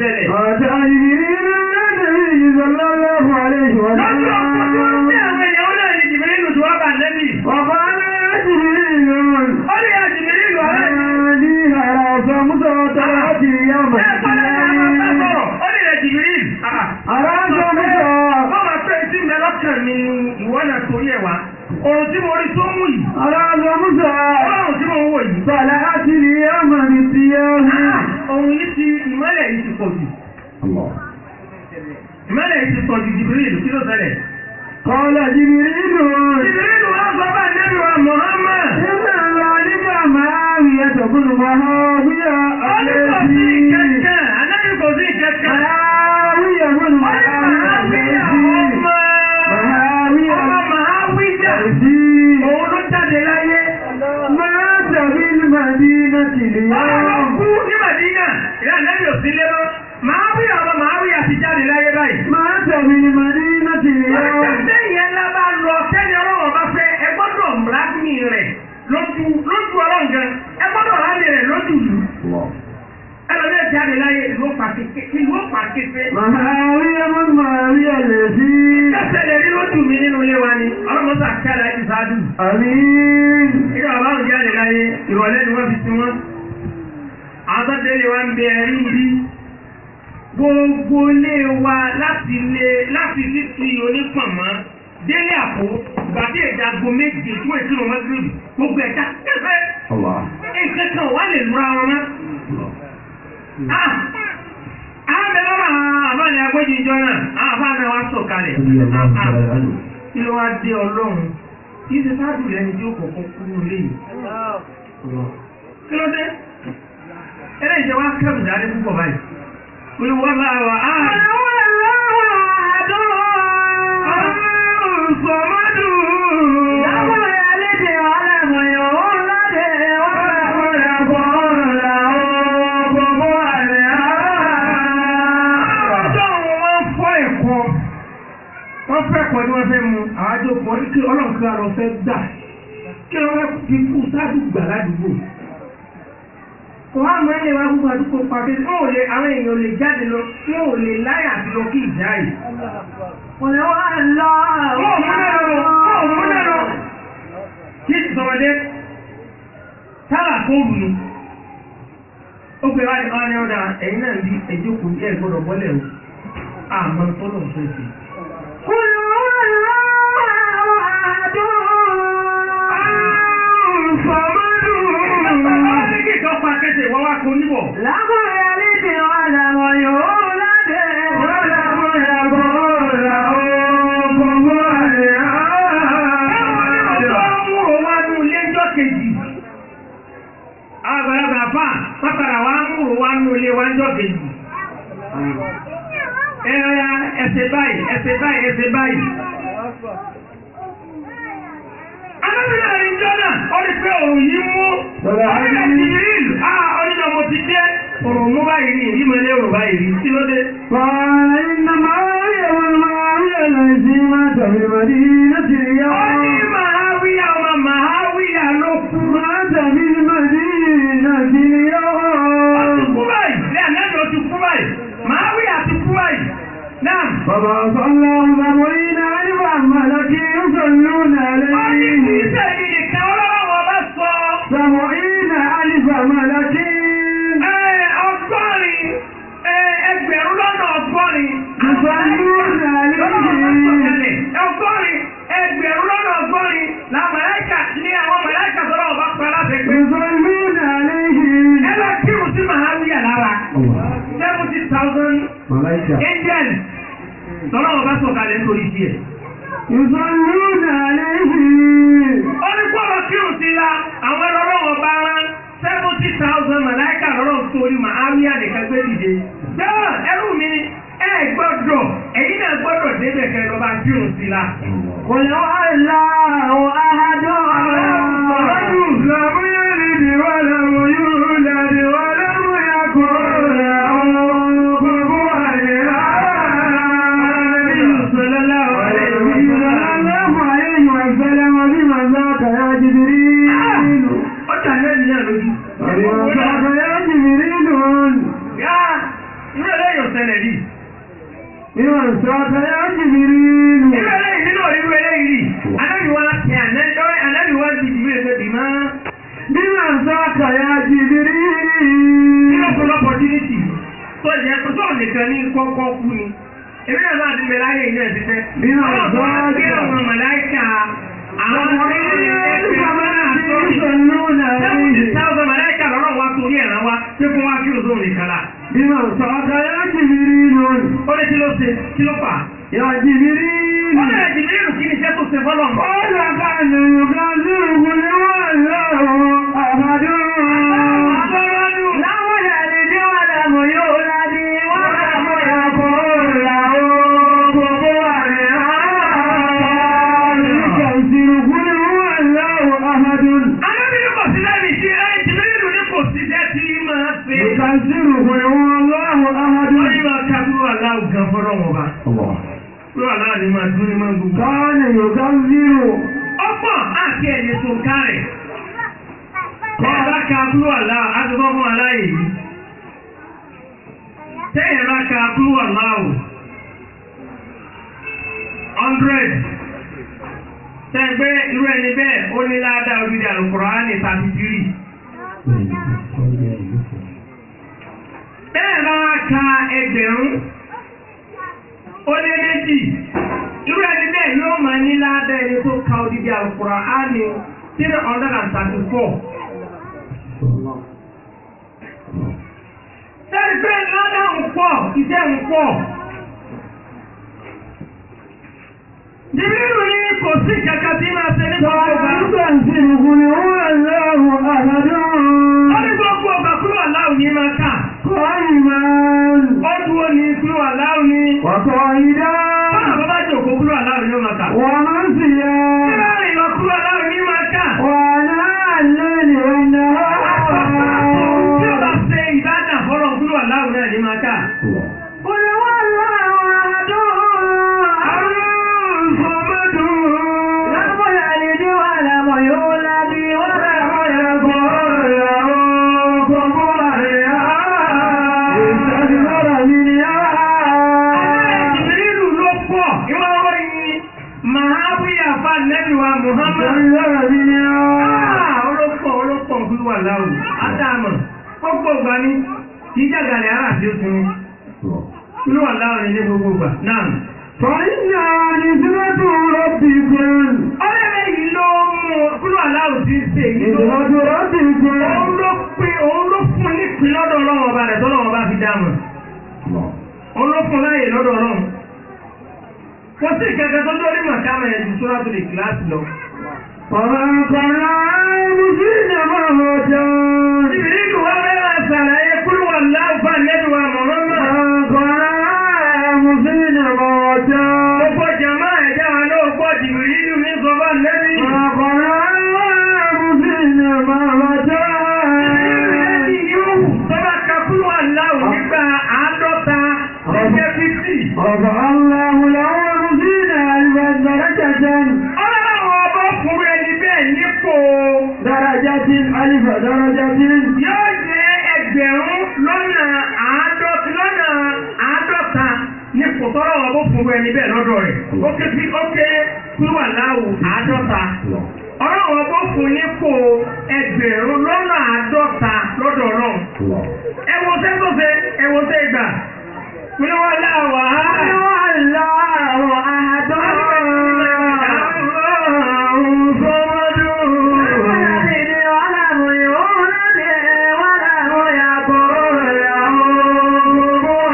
ṣẹlẹ̀. أتى جبريل النبي صلى الله عليه lọ́jọ́ ọkọ̀ tí wọ́n وسلم tẹ́ àwọn èèyàn náà ní jìbìrìlù tí wọ́n bá nẹ́bì. وقال يا جبريل ó lè ya jìbìrìlù ọ̀rẹ́ mi. هذه على صمت وطلعتي يوم ẹ kọ́lá ní àwọn bá القيامة sọ̀rọ̀ ó lè ya jìbìrìlù. على صمت wọ́n máa pẹ́ tí mi lọ́kàn mi ni ìwọ náà torí ẹ̀ wá. òrùn tí mo rí tó mú yìí. على صمت ọlọ́run tí mo ń wò yìí. طلعت اليوم بالقيامة òun yìí ti ìmọ́lẹ̀ yìí ti pọ̀ jù. الله ìmọ́lẹ̀ yìí ti pọ̀ jù jìbìrìlù kí ló ṣẹlẹ̀. قال جبريل jìbìrìlù wá sọ bá nẹ́bì wa Muhammad. إن ذلك معاوية بن معاوية ó ní kò sí الذي kẹ̀kẹ́ ànábì kò sí kẹ̀kẹ́. معاوية بن معاوية الذي معاوية الذي Òun ló jáde láyé. مات بالمدينة Ọlọ́run kú اليوم ní Màdínà. Ìyá Nẹ́bí ò sí lé mọ́. Màá wí ọmọ màá wí àti jáde láyé báyìí. مات بالمدينة اليوم Ọjọ́ ìyẹn ńlá bá lọ sẹ́ni ọlọ́run bá fẹ́ ẹ gbọ́dọ̀ rámì rẹ̀ lójú lójú ọlọ́run gan. Ẹ gbọ́dọ̀ rámì rẹ̀ lójú ìlú. Ẹlọ́dẹ̀ jáde láyé ìlú pàkété. Ìlú pàkété. معاوية بن معاوية الذي Kẹ́sẹ̀ lè rí lójú mi nínú ilé wa ni. Ọlọ́run sà kẹ́lá ti sáájú. أمين Ìgbà bàbá òun jáde láyé ìrọ̀lẹ́ ni wọ́n fi ti wọ́n. Àwọn tó délé wa ń bẹ ẹ̀rí bí. Gbogbo ilé wa láti ilé láti títí onípọ̀nmọ́ délé àpò gbàdé ìjago méje tí wọ́n ti rò wọ́n gírì gbogbo ẹ̀dá kẹfẹ́. الله Nǹkan kan wà lè lura wọn mọ́. Ah! Àwọn bẹ̀rẹ̀ wọn àwọn àbá ni agbójì ìjọ náà, àwọn àbá náà wá sọ̀ kalẹ̀. Ah, ah. Kí ló wá dé ọlọ́run? Kì í ṣe sáàdù lẹ́ni tí ó kọ̀ọ̀kan kú ní ilé yìí. Kí ló dé? Ẹlẹ́ ìjẹ wá kẹ́rù dáadé púpọ̀ báyìí. Olúwa bá wà á. Sọmọdù. Ọjọ́ wọn fọ́ ẹ̀kọ́. Wọ́n fẹ́ ẹ̀kọ́ tí wọ́n fẹ́ mu. Àwọn àjọpọ̀ kí ọlọ́run kí arọ fẹ́ gbà. Kí wọ́n fi kú sáàdù gbà ládùúgbò. Wọ́n á mọ ilé wa gbogbo àdúgbò pàdé. Wọ́n ò lè àwọn èèyàn ò lè jáde lọ. Wọ́n ò lè láyà àti lọ kí ìjà yìí. Wọ́n ò múlẹ̀ lọ. Wọ́n ò múlẹ̀ lọ. Kí ìsọmọdé sábà tó wù ní. Ó pe wá ní ọ́nà ọ̀dà ẹ̀yin náà bí ẹ̀jókòó ẹ̀ gbọ́dọ̀ bọ́lẹ̀ o. Àmọ́ tọ́lọ̀ ń fẹ́ sí. Sọmọdù. Bàbá ní kí ìtọ́ pa kẹsẹ̀ wọ́n wá kó níbọ̀. Àgbàlagbà fà pápára wa ń múrò wá nú ilé wa ń jọ kejì. Ẹ̀rọ ẹsẹ̀ báyìí, ẹsẹ̀ báyìí, ẹsẹ̀ báyìí. Alábìnrin àrin jọ́nà, ó ní pé òun yìí mú. Ọ̀rẹ́lẹ̀ ti rí ìlú. Ah, oníjọ mo ti dé. Òrùn mú báyìí ní ìrímọ̀lẹ́ òrùn báyìí rí. Kí ló dé? قال إن معاوية والمعاوية الذي مات بالمدينة Ó ní اليوم Màháwíyà ọmọ Màháwíyà ló kú. مات بالمدينة Ó ti اليوم kú báyìí. Ní ànájọ ti kú báyìí. Màháwíyà ti kú báyìí. Náà. فبعث الله سبعين ألفا ملك يصلون Ó ní kì í عليه ṣe èyí nìkan ọlọ́wọ́ bá sọ. سبعين ألف ملك Ẹ, ọgọ́rin ẹ, ẹgbẹ̀rún lọ́nà ọgọ́rin. يصلون عليه Ọgọ́rin ẹgbẹ̀rún lọ́nà ọgọ́rin la màláìkà ní àwọn màláìkà sọ́dọ̀ ọba pa láti pé. يصلون عليه Ẹ lọ kírun sí Màháwíyà lára. Seventy thousand ملائكة angels. Sọ́dọ̀ ọba sọ̀kalẹ̀ nítorí tiẹ̀. يصلون عليه Ó ní kó lọ kírun sí la àwọn ọlọ́rọ̀ ọba rán seventy thousand màláìkà lọ́rọ̀ torí Màháwíyà nìkan gbé dìde. Jọ́ ẹrú mi ẹ gbọ́dọ̀ ẹ̀yin náà gbọ́dọ̀ débẹ̀ kẹ́ lọ́ba kírun sí la. قل هو الله أحد لم يلد ولم يولد ولم يكن له كفوا أحد صلى الله عليه وسلم بما ذاك يا جبريل Ó jà lẹ́nu náà lójú. بما ذاك يا جبريل Yá irú eléyìí ṣẹlẹ̀ rí. بمن ساق يا جبريل Irú eléyìí nínú irú eléyìí rí. Anábì wa tẹ anábì wa di ìdílé ẹgbẹ́ bì máa. بمن ساق يا Nínú جبريل ọ̀pọ̀lọpọ̀ opportunity tó jẹ́ pé tó nìkan ní kọ́kọ́ kú ni. Èmi náà máa ti bẹ láyé ilé ẹ̀sìn fẹ́. Nínú Ọlọ́run tó wá àgbáyé. gbé àwọn màláìkà àwọn tí wọ́n ní ẹgbẹ́ máa ń sọ يصلون Seventy عليه thousand màláìkà lọ́rọ̀ wá torí ẹ̀ràn wa pé kó wá kí o zóun nìkan la. بمن ساق يا جبريل Ó ní kí ló ṣe kí ló fà á. يا Ó جبريل lè jìbìrì rù kí ni iṣẹ́ tó ṣe fọ́lọ̀ mọ́. قال كان يكذبه والله أحد لم يلد ولم يولد ولم يكن له كفوا أحد يكذب قل هو الله أحد Alábìrì kò sí lẹ́nu iṣẹ́ ẹ̀ jìbìrì rù ní kò sí iṣẹ́ tí máa ṣe. يكذب قل هو الله Wọ́n ní أحد máa ká kúrò aláwù gan fọ́lọ́ wọn bá. الله Kúrò aláwù ni máa dún ní máa gbogbo. كان يكذب Ọ̀pọ̀ àti ẹ̀yẹ tó ń kárẹ̀. Bẹ́ẹ̀ bá ka kúrò aláwù, á ti bọ́ fún aláyè yìí. Tẹ́yẹ̀ bá ka kúrò aláwù. Hundred. Tẹ́gbẹ́ irú ẹni bẹ́ẹ̀ ó ní ládàá odidi àlùkùránì thirty three. Bẹ́ẹ̀ bá ka ẹgbẹ̀rún ó lé méjì. Irú ẹni bẹ́ẹ̀ yóò máa ní ládàá ẹni tó ka odidi àlùkùránì three hundred and thirty four. Sẹ́ni pé ládàá ń pọ̀, iṣẹ́ ń pọ̀. Jìbìrì ní kò sí kankan tí máa ṣe ní gbogbo ọgbà. يكذب قل هو الله أحد Ó ní gbogbo ọgbà kúrò aláwọ̀ ní máa kà. قائما Ó dúró ní kúrò aláwọ̀ ní. وقائدا Bọ́lá bàbá jòkó kúrò aláwọ̀ ní ó máa kà. ومنسيا Láàrin lọ kúrò aláwọ̀ ní máa kà. وأناء الليل Tí ó والنهار bá ṣe ìbádà fọ́lọ̀ kúrò aláwọ̀ náà ní máa kà. قل هو الله أحد الصمد لم يلد ولم يولد ولم يكن له كفوا أحد استكبر من Jìbìrìlù ló pọ̀. Ìwọ́n wọ́n yìí. Màhábíyà fa nẹ́bí wa Muhammad. استكبر من Ah, olópọ̀ olópọ̀ kúrò aláwọ̀. Ádámọ̀. Ó gbogbo ní. Ìjàgàlẹ̀ ara àti ó sinmi. Kúrò aláwọ̀ ní ní gbogbo ìgbà. Náà. فإنا نسبة ربكم Ọlẹ́rẹ́ yìí ló mú kúrò aláwọ̀ tí ń ṣe yìí ló. نسبة ربكم Òun ló pín òun ló fún nípìn lọ́dọ̀ ọlọ́run ọba rẹ̀ tọ́lọ́run ọba fi dáàmù. Òun ló fún láàyè lọ́dọ̀ ọlọ́run. Kò sí ìkẹ́kẹ́ tó lórí màkàmà ẹ̀ ju sórà tó lè kíláàsì lọ. وما كنا مسلم موتا Ìbílíkù wá fẹ́ máa ṣàlàyé kúrò aláwọ̀ fún àlẹ́bí wa Mùhàmmad. وما كنا مسلم موتا Gbogbo jàmá ẹ̀já wa ló pọ̀ jìbìrìlù ní sọ́bà lẹ́bí. وما كنا مسلم موتا Ìbílíkù yóò sọ́bà kakúrò aláwọ̀ nígbà àádọ́ta ẹgbẹ́ fífì. رفع الله له مسلم ألف درجة Ọlọ́run ọba fún ẹni bẹ́ẹ̀ nípò درجة ألف درجة yóò jẹ́ ẹgbẹ̀rún lọ́nà àádọ́ta lọ́nà àádọ́ta nípò tọ́lọ́ ọba fún ẹni bẹ́ẹ̀ lọ́dọ̀ rẹ̀. Ó ké sí ó ké kúrò aláwọ̀ àádọ́ta. Ọlọ́run ọba fún nípò ẹgbẹ̀rún lọ́nà àádọ́ta lọ́dọ̀ ọlọ́run. Ẹ wo sẹ́ tó ṣe ẹ wo sẹ́ gbà. Kúlẹ̀ wà láwà á. الله أحد الله صمد لم يلد ولم يولد ولم يكن له كفوا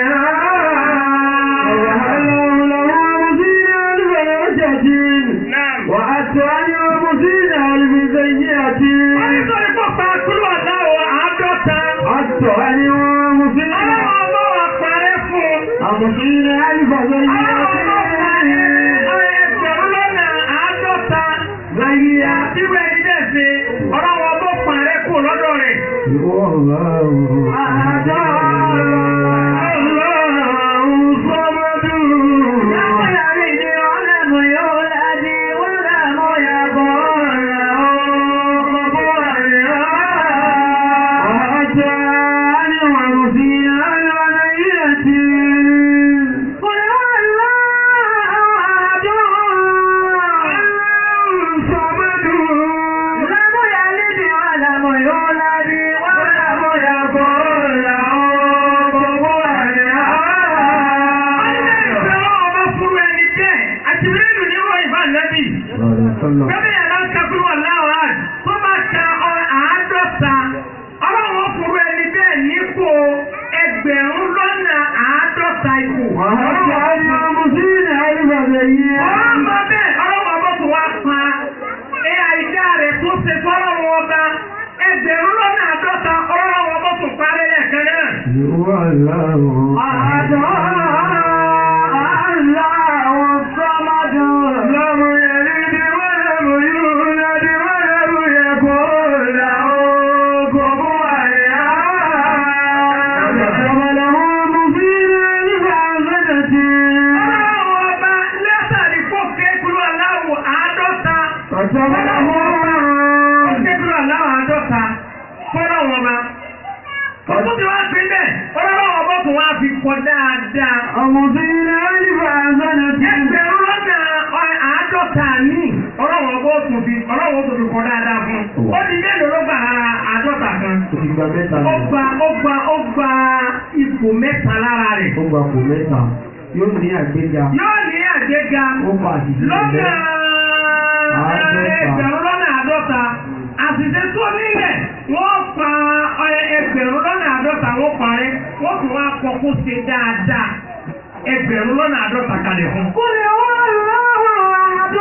أحد وهله له مسيء الفرجة Náà. وأتاني ومسيء الفزية Wọ́n ní sọ ní kó pa kúrò aláwọ̀ àádọ́ta. أتاني ومسيء Ọlọ́run ọba wà parẹ́ fún un. ومسيء الفزية Ẹgbẹ̀rún lọ́nà àádọ́ta láyé àtiwé ẹni bẹ́ẹ̀ ṣe ọlọ́wọ́ bó parẹ́ kù lọ́dọ̀ rẹ̀. أحد الله صمد لم يلد ولم يولد ولم يكن له كفوا أحد وأتاني ومسيء الولية Allah. Bẹ́ẹ̀ni ẹ̀ bá ń kakúrú ọ̀láwọ̀ á tó bá ka ọ- àádọ́ta ọlọ́run ó fún ẹni bẹ́ẹ̀ nípò ẹgbẹ̀rún lọ́nà àádọ́ta ipò. وهل عن خمسين ألف سيئة Ọlọ́mọ bẹ́ẹ̀ ọlọ́mọ ọmọ tó wá pa ẹ àìdá rẹ̀ tó ṣe fọ́lọ́run ọba ẹgbẹ̀rún lọ́nà àádọ́ta ọlọ́run ọmọ tó parẹ́ lẹ́ẹ̀kan náà. هو الله أحد الله الصمد لم يلد ولم يولد ولم يكن له كفوا أحد كتب له مبين الحسنة Ọlọ́run ọba lẹ́sàrí kó kékulú aláwọ̀ àádọ́ta. كتب له Kékulú aláwọ̀ àádọ́ta fọ́lọ́run ọba. Ọdún tí wọ́n fi bẹ́ẹ̀ ọlọ́run ọba tó wá fi kọ dáadáa. مبين الحسنة Ẹgbẹ̀rún lọ́nà ọ- àádọ́ta ní ọlọ́run ọba ó tún fi ọlọ́run ó tún fi kọ dáadáa fún. Ó di mélòó ló gbà lára àádọ́ta kan? ìgbà mẹ́ta Ó gba ó gba ó gba ipò mẹ́ta lára rẹ̀. ó gba kò mẹ́ta yóò ní àgbéga Yóò ní àgbéga ó pa àṣìṣe lọ́nà Àádọ́ta. ẹgbẹ̀rún lọ́nà àádọ́ta. Àṣìṣe tó nílẹ̀ wọ́n pa ẹ- ẹgbẹ̀rún lọ́nà àádọ́ta wọ́n parẹ́ wọ́n tún wá kọ kó ṣe dáadáa ẹgbẹ̀rún lọ́nà àádọ́ta kalẹ̀ fún. قل هو الله أحد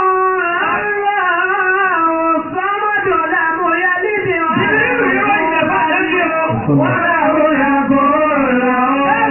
الله الصمد لم يلد ولم يكن له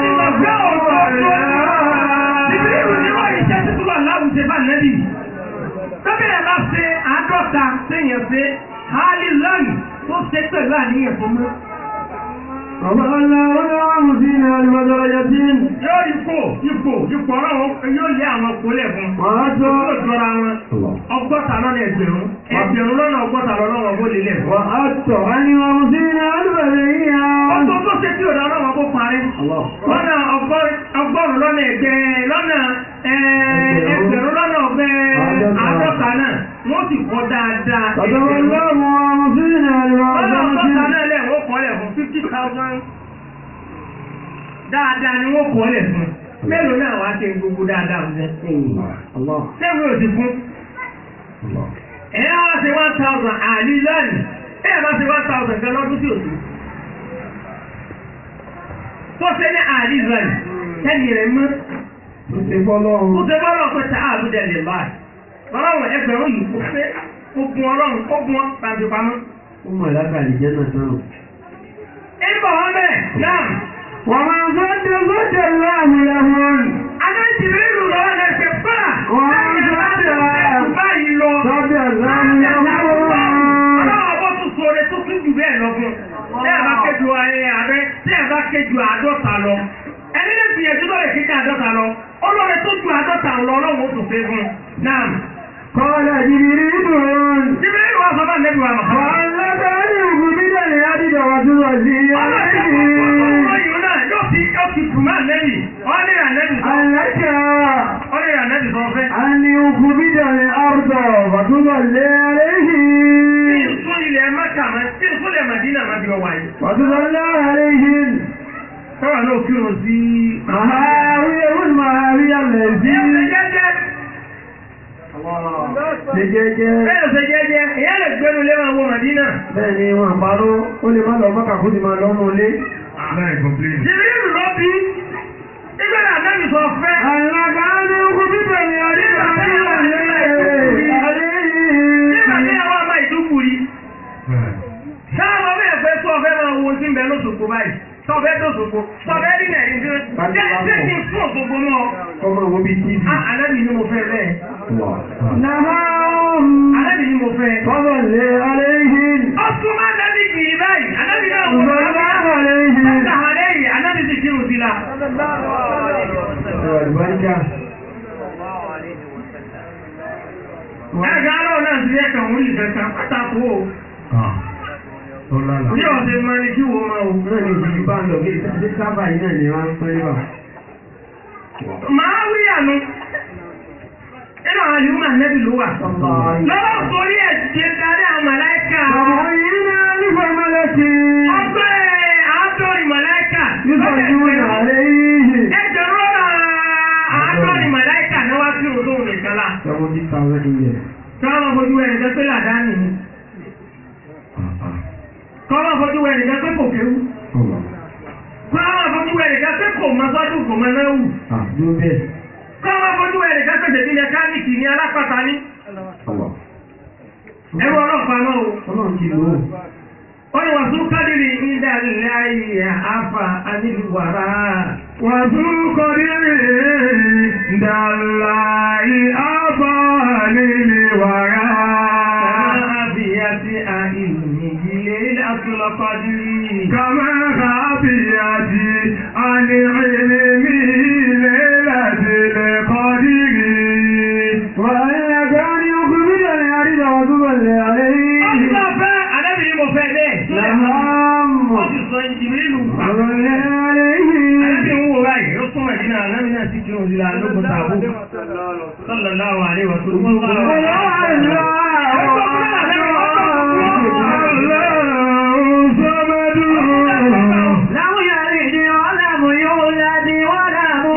Ìbílẹ̀ ní wọ́n iṣẹ́ títí wà láwùjẹ bá nẹ́bí. Tọ́bẹ̀rẹ̀ bá ṣe àádọ́ta séèyàn ṣe Hálí lọ́nì tó ṣe pẹ̀lú àníyàn fún mú. الله له خمسين ألف درجة Yóò ipò ipò ipò ọlọ́run yóò lé àwọn kólẹ̀ fún. وأتى Yóò jọra wọn. Ọgọ́ta lọ́nà ẹgbẹ̀rún. Ẹgbẹ̀rún lọ́nà ọgọ́ta lọ́wọ́ bó lélẹ̀ fún. وأتى عن خمسين ألف سيئة Ọgbọ́n tó ṣe tí òdà ọlọ́wọ́ bó parí. الله lọ́nà ọgọ́rùn- ọgọ́rùn lọ́nà ẹgbẹ́ lọ́nà eh, ẹgbẹ̀rún lọ́nà ọgbẹ́ Àádọ́ta. àádọ́ta náà wọ́n sì kọ́ dáadáa كتب ẹgbẹ̀rún الله خمسين ألف lọ́nà ọgọ́ta درجة náà lẹ̀ wọ́n kọ́ lẹ̀ fún fifty thousand dáadáa ni wọ́n kọ́ lẹ̀ fún mélòó náà wá ṣe gbogbo dáadáa fún الله sẹ́wọ́n ò ti fún الله ẹ̀ á wá ṣe one thousand àlì lọ́nà ẹ̀ bá ṣe one thousand gan lọ́dún sí òsì tó ṣe ní àlì lọ́nà tẹ́lẹ̀ rẹ̀ mọ́. ó ti fọ́lọ́run Ó ṣe bọ́lọ̀ pé tá a lóde lè báyìí. Ọlọ́run ẹgbẹ̀rún yìí kò pé ó gun ọlọ́run ó gun ọ́ tàbí pamọ́. ó mọ̀ lákàlì jẹ́ náà náà. Ẹni bọ̀ wọ́n bẹ̀ náà. ومن صد صد الله له Adé ìdìbò ìlú lọ́wọ́ náà ṣe fúnra. Wọ́n ń Láti sọ́dọ̀. ẹ̀ka báyìí lọ. صد الله Ọlọ́run له ọbọ̀ tún sọ̀rọ̀ tó tún jù bẹ́ẹ̀ lọ fún. Tí ẹ bá kéjú ayé ààrẹ, tí ẹ bá kéjú àádọ́ta lọ. Ẹni lè gbìyànjú lọ́rẹ̀ kíkà àádọ́ta lọ. Ọlọ́rẹ̀ tó ju àádọ́ta lọ ọlọ́run ó tún fẹ́ fún. Náà. قال جبريل Ìdìbò ìlú wa sọ fún àlejò àmọ̀. وأنك أنه من اليد وتوزي أنك أن يخبد الأرض وتظلي عليه وتظلى عليهم مهاوية والمهاوية التي لجيجي bẹ́ẹ̀ ni wọ́n parọ́ ó lè má lọ mọ́kà kó ti máa lọ́nà ilé. Àlàkà ní okùn bíbẹ̀ ni àdíkà ní àdéhìí. Sáàmọ́ bẹ́ẹ̀ fẹ́ tó ọfẹ́ máa wo tí ń bẹ lóṣogbo báyìí. Tọ́fẹ́ tó ṣogbo. Tọ́fẹ́ rí nẹ̀rí tí ó jẹ́ jẹ́ kí n fún òṣogbo náà. Ọmọ wo bí tíì. Á àlẹ́bì ni mo fẹ́ bẹ́ẹ̀. Nàhàm. Àlẹ́bì ni mo fẹ́. Bọ́bọ̀ lé àléhìn. Ó tún máa dábì kì í báyìí. Àlẹ́bì náà wọ́n Bọ́bọ̀ àléhìn. Bọ́dà àlẹ́yìn, àlẹ́bì ti kírun sí la. Ẹwà ìbáríkà. Ẹ̀gá náà náà ti yẹ kàn wọ́n ìfẹ́ kan pátákó o. Bí ọ̀sẹ̀ máa ní kí wo máa wò. Náà ni ìdíjú bá ń lọ bí ìtàdé sábà yìí náà ni wọ́n ń pẹ́ níbà. Màá wí àánú. Nínú àwọn àlùmọ̀ ànẹ́bì ló wà. Lọ́wọ́ torí ẹ̀ ṣe darí àwọn màláìkà. Ọmọ yìí náà nífà mọ́lẹ́kì. Ọgbẹ́ àádọ́rin màláìkà. Nífà ìdúró náà àléhìn. Ẹgbẹ̀rún ọ̀nà àádọ́rin màláìkà ní wá sí òdó nìkan lá. Seventy thousand years. káwọn fojú ẹnì kan pé làdáni ni káwọn fojú ẹnì kan pé kò kéwú káwọn fojú ẹnì kan pé kò mọ sọ́dún kò mọ náà wù Àdúró bẹ́ẹ̀. káwọn fojú ẹnì kan pé tèmi mẹkáníìkì ní alápàtà ní ẹrú ọlọ́pàá náà o. Ọlọ́run ti lò ó. wọ́n ní wàásù kádìrì ìdá láyé àfà àníwàrà. Wàtú kọ́dírì dàlá ìábà nílé wàrà. àbíyàtì àìní ilé àtúlọ́kọ́dìrì. Kàmá kàbíyàtì àní ìlímí lélàdì lè kọ́dírì. Wàhálà kárí okùn mílíọ̀nù ní àrídà wà túbọ̀ lè àlẹ́ yìí. ọ̀sán fẹ́ àdébì ni mo fẹ́ bẹ́ẹ̀. Làhámù. wọ́n ti sọ ìjìnlẹ̀ ìlú pa. Ọ̀rọ̀ lè àlẹ́ yìí. àdébì ń wò báyìí ó súnmọ̀ ìdínà ànábì náà sì kírun sí la lókun tààbù. sallallahu alaihi wa sallam. láwọn yàrá ìdí ọ̀làmù yóò ládì wọ́n làmú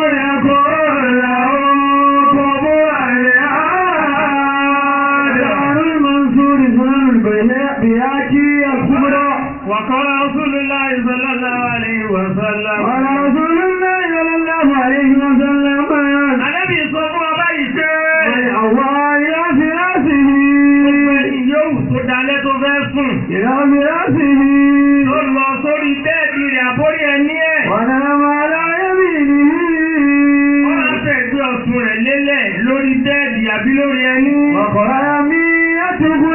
وقال رسول الله صلى الله عليه وسلم Ànábì sọ fún ọba yìí pé yóò tó dalẹ́ tó fẹ́ sùn. Ó lọ sórí bẹ́ẹ̀dì rẹ̀ àbórí ẹní ẹ̀. Wọ́n á fẹ́ gbé ọ̀tún rẹ̀ lélẹ̀ lórí bẹ́ẹ̀dì àbí lórí ẹní. Ọkọ̀ ara mi, ẹ́ ti kú